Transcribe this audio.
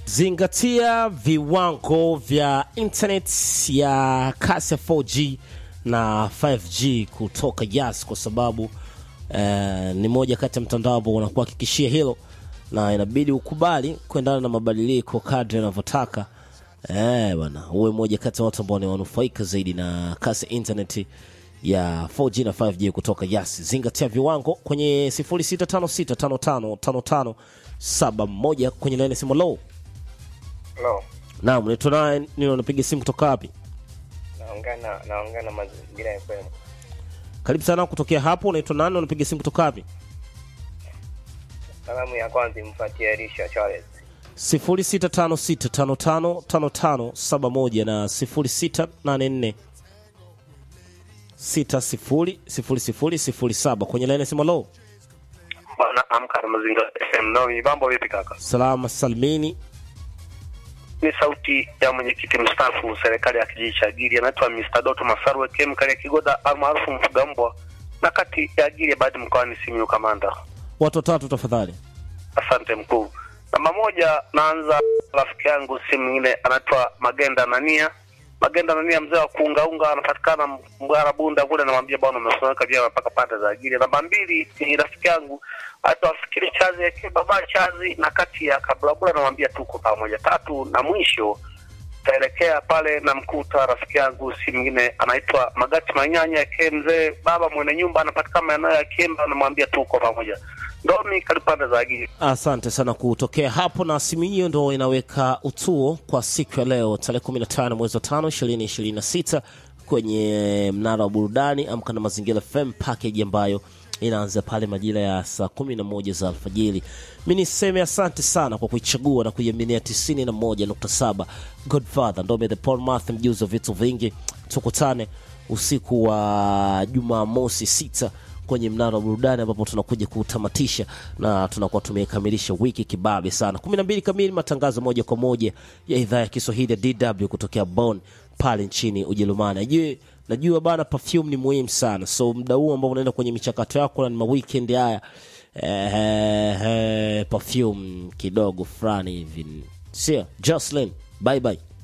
Zingatia viwango vya internet ya kasi ya 4G na 5G kutoka Yas kwa sababu eh, ni moja kati ya mtandao ambao unakuhakikishia hilo na inabidi ukubali kuendana na mabadiliko kadri yanavyotaka. Eh, bwana, uwe moja kati ya watu ambao ni wanufaika zaidi na kasi ya internet ya 4G na 5G kutoka Yas. Zingatia viwango kwenye 0656555571 kwenye laini simu low. Hello. Naam, unaitwa naye nini, unapiga simu kutoka wapi? Naongea na naongea na mazingira ya FM. Karibu sana kutokea hapo. Unaitwa nani, unapiga simu kutoka wapi? Salamu ya kwanza imfuatie Elisha Charles. 0656555571 na 0684 600007 kwenye laini simu low. Bwana amka na mazingira FM. No, mambo vipi kaka? Salama salmini. Ni sauti ya mwenyekiti mstaafu serikali ya kijiji cha Giri anaitwa Mr. Doto Masarwe Kemkali ya Kigoda almaarufu mfuga mbwa na kati ya Giri baadhi mkoani Simiyu Kamanda. Watu watatu tafadhali. Asante mkuu. Namba moja, naanza rafiki yangu si mwingine anaitwa Magenda Nania. Magenda Nania, mzee wa kuungaunga, anapatikana Mgara Bunda kule. Namwambia bwana, umesomeka vyema mpaka pande za ajili. Namba mbili ni rafiki yangu anaitwa Fikiri Chazi aka Baba Chazi, na kati ya Kabulabula, namwambia tuko pamoja. Tatu na mwisho taelekea pale na mkuta rafiki yangu si mwingine anaitwa Magati Manyanya aka mzee baba mwenye nyumba, anapatikana maeneo ya Kiemba, namwambia tuko pamoja. Ndomi kalipande za ajili. Asante sana kutokea hapo, na simu hiyo ndo inaweka utuo kwa siku ya leo tarehe 15 mwezi wa 5 2026 kwenye mnara wa burudani Amka na Mazingira FM package ambayo inaanza pale majira ya saa 11 za alfajiri. Mi niseme asante sana kwa kuichagua na kuiaminia 91.7 Godfather Ndome the Paul Math, mjuzi wa vitu vingi. Tukutane usiku wa Jumamosi sita kwenye mnara wa burudani ambapo tunakuja kutamatisha na tunakuwa tumekamilisha wiki kibabe sana. 12 kamili, matangazo moja kwa moja ya idhaa ya Kiswahili ya DW kutokea Bonn pale nchini Ujerumani. Najua najua bana, perfume ni muhimu sana, so muda huu ambao unaenda kwenye michakato yako na ni maweekend haya eh, eh, perfume kidogo fulani hivi, sio Jocelyn, bye bye.